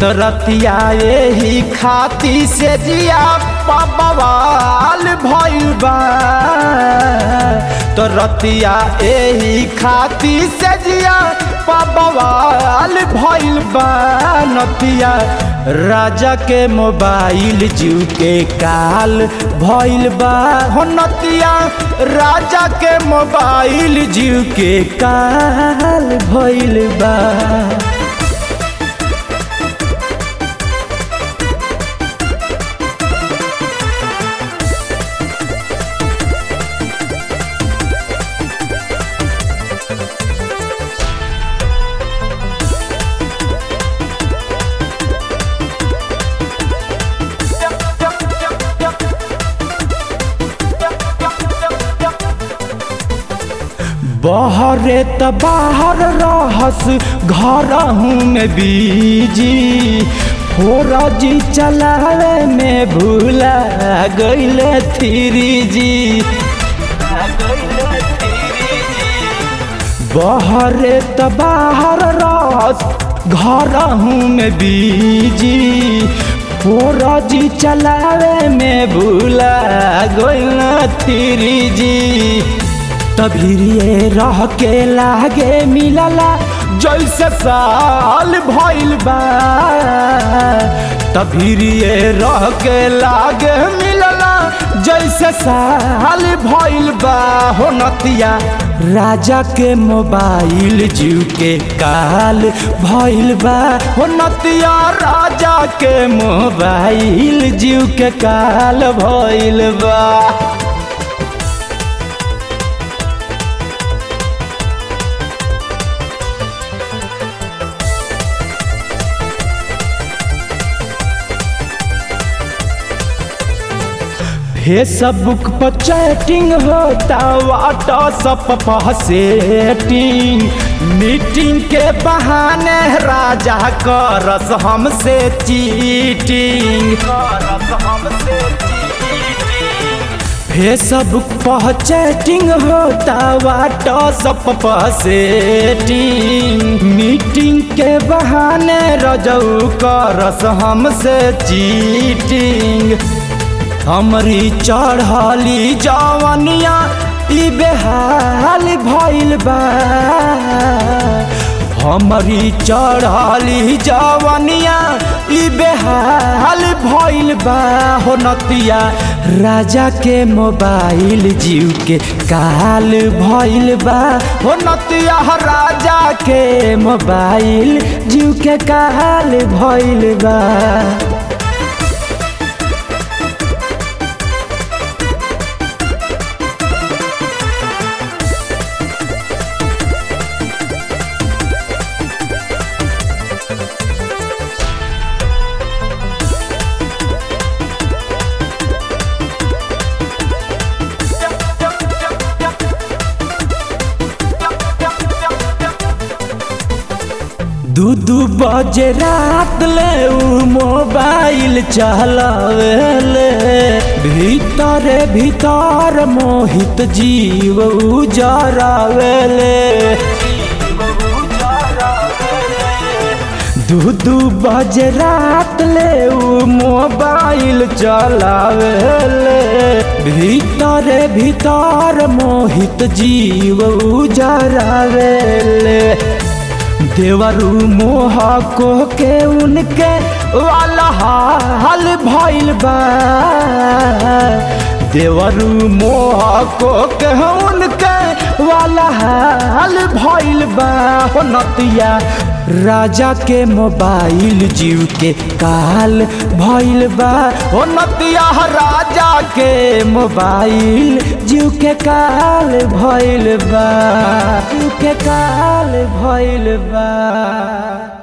तो रतिया यही खाती से जिया बवाल भइल बा तो रतिया यही खाती से जिया बवाल भइल बा नतिया राजा के मोबाइल जीव के काल भइल बा हो नतिया राजा के मोबाइल जीव के काल भइल बा बहरे त बाहर रहस घर में बीजी फोरजी चलावे में भूला गईले थ्री जी बहरे त बाहर रहस घर में बीजी फोरजी चलावे में भूला गईले थ्री जी तभिरिए रह के लागे मिलला जैसे साल भइल बा तभिरिए रह के लागे मिलला जैसे साल भइल बा हो नतिया राजा के मोबाइल जीव के काल भइल बा हो नतिया राजा के मोबाइल जीव के काल भइल बा फेसबुक पर चैटिंग होता व्हाट्सअप पर सेटिंग मीटिंग के बहाने राजा करस हमसे चीटिंग करस हमसे फेसबुक पर चैटिंग होता व्हाट्सअप पर सेटिंग मीटिंग के बहाने रजऊ करस हमसे चीटिंग हमरी चढ़ली जवनिया ई बेहाल भइल बा हमरी चढ़ली जवनिया ई बेहाल भइल बा हो नतिया राजा के मोबाइल जीव के काल भइल बा हो नतिया राजा के मोबाइल जीव के काल भइल बा दू दू बजे रात ले उ मोबाइल चलावेले भीतर भीतर मोहित जीव उजरावेले दू दू बजे रात ले उ मोबाइल चलावेले भीतर भीतर मोहित जीव उजरावेले देवरू मोह को के उनके वाला हाल भइल बा देवरू मोह को के उनके वाला हाल भइल बा हो नतिया राजा के मोबाइल जीव के काल भइल बा हो नतिया राजा के मोबाइल जीव के काल भइल बा जीव के काल भइल बा